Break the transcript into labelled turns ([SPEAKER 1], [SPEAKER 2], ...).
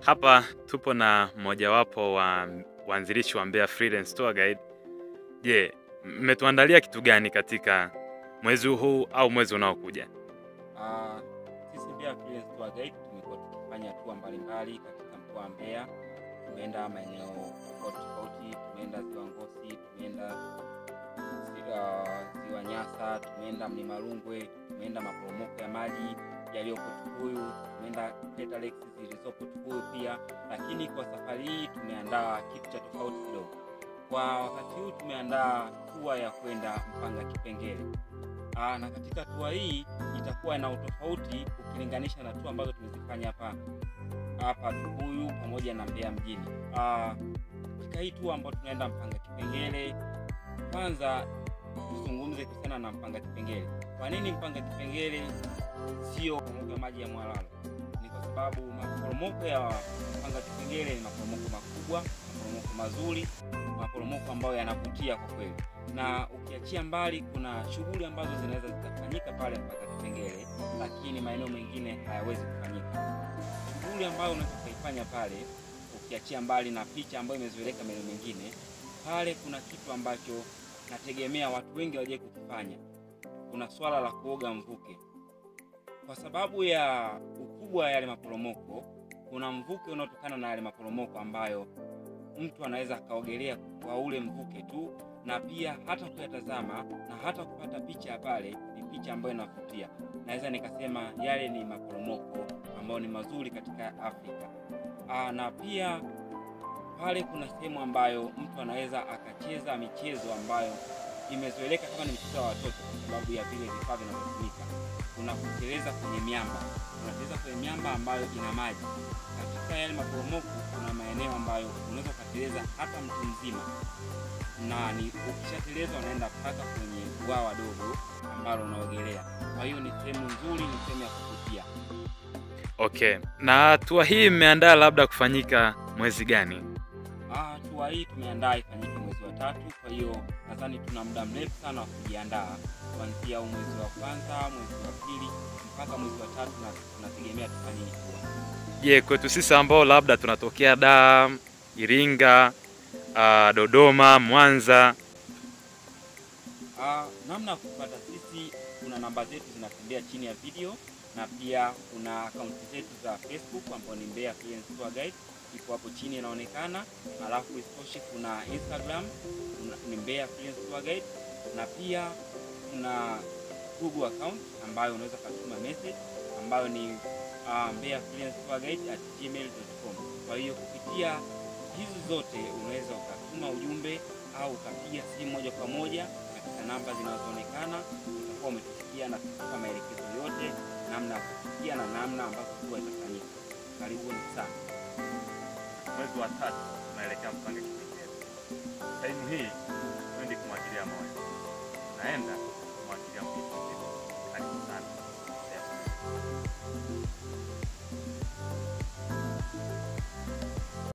[SPEAKER 1] Hapa tupo na mmojawapo wa waanzilishi wa Mbeya Freelance Tour Guide. Je, mmetuandalia kitu gani katika mwezi huu au mwezi unaokuja?
[SPEAKER 2] Ah, sisi Mbeya Freelance Tour Guide tumekuwa tukifanya tour mbalimbali katika mkoa wa Mbeya. Tumeenda maeneo tofauti tofauti, tumeenda Ziwa Ngosi, tumeenda ziwa, ziwa Nyasa, tumeenda Mlima Rungwe, tumeenda maporomoko ya maji yaliyopo Tukuyu, tumeenda Crater Lakes zilizopo Tukuyu pia, lakini kwa safari hii tumeandaa kitu cha tofauti kidogo. Kwa wakati huu tumeandaa tour ya kwenda Mpanga Kipengere. Aa, na katika tua hii itakuwa na utofauti ukilinganisha na tua ambazo tumezifanya hapa hapa Tukuyu pamoja na Mbeya mjini. Aa, katika hii tua ambayo tunaenda Mpanga Kipengere, kwanza tuzungumze kuhusiana na Mpanga Kipengere. Kwa nini Mpanga Kipengere sio maporomoko ya maji ya Mwalalo? Ni kwa sababu maporomoko ya Mpanga Kipengere ni maporomoko makubwa, maporomoko mazuri, maporomoko ambayo yanavutia kwa kweli na ukiachia mbali, kuna shughuli ambazo zinaweza zikafanyika pale mpaka Kipengere, lakini maeneo mengine hayawezi kufanyika. Shughuli ambayo unaweza ukaifanya pale, ukiachia mbali na picha ambayo imezoeleka maeneo mengine, pale kuna kitu ambacho nategemea watu wengi waje kukifanya. Kuna swala la kuoga mvuke, kwa sababu ya ukubwa wa yale maporomoko. Kuna mvuke unaotokana na yale maporomoko ambayo mtu anaweza akaogelea kwa ule mvuke tu na pia hata kuyatazama na hata kupata picha pale, ni picha ambayo inavutia. Naweza nikasema yale ni maporomoko ambayo ni mazuri katika Afrika. Aa, na pia pale kuna sehemu ambayo mtu anaweza akacheza michezo ambayo imezoeleka kama ni mchezo wa watoto, kwa sababu ya vile vifaa vinavyotumika. Kuna kuteleza kwenye miamba, unateleza kwenye miamba ambayo ina maji. Katika yale maporomoko kuna maeneo ambayo unaweza ukateleza hata mtu mzima na ni ukishateleza unaenda mpaka kwenye bwawa dogo ambalo unaogelea. Kwa hiyo ni sehemu nzuri, ni sehemu ya kuvutia.
[SPEAKER 1] Okay, na tour hii mmeandaa labda kufanyika mwezi gani?
[SPEAKER 2] Ah, tua hii tumeandaa ifanyike mwezi wa tatu, kwa hiyo nadhani tuna muda mrefu sana wa kujiandaa kuanzia huu mwezi wa kwanza, mwezi wa pili mpaka mwezi wa tatu, na tunategemea tufanye hii tour.
[SPEAKER 1] Je, kwetu sisi ambao labda tunatokea Dar, Iringa, ah, Dodoma, Mwanza,
[SPEAKER 2] Ah, namna ya kupata sisi, kuna namba zetu zinatembea chini ya video na pia kuna akaunti zetu za Facebook ambayo ni Mbeya Freelance Tour Guide ipo hapo chini inaonekana. Alafu isitoshe kuna Instagram kuna, ni Mbeya Freelance Tour Guide na pia kuna Google account ambayo unaweza kutuma message ambayo ni uh, Mbeya Freelance Tour Guide at gmail.com. Kwa hiyo kupitia hizi zote unaweza ukatuma ujumbe au ukapiga simu moja kwa moja katika namba zinazoonekana, utakuwa umetufikia na kutupa maelekezo yote namna ya kufikia na namna ambavyo huwa itafanyika. Karibuni sana.
[SPEAKER 1] mwezi wa tatu tunaelekea Mpanga Kipengere. Saimu hii twendi kumwagilia moyo, naenda kumwagilia mtu. Karibu sana.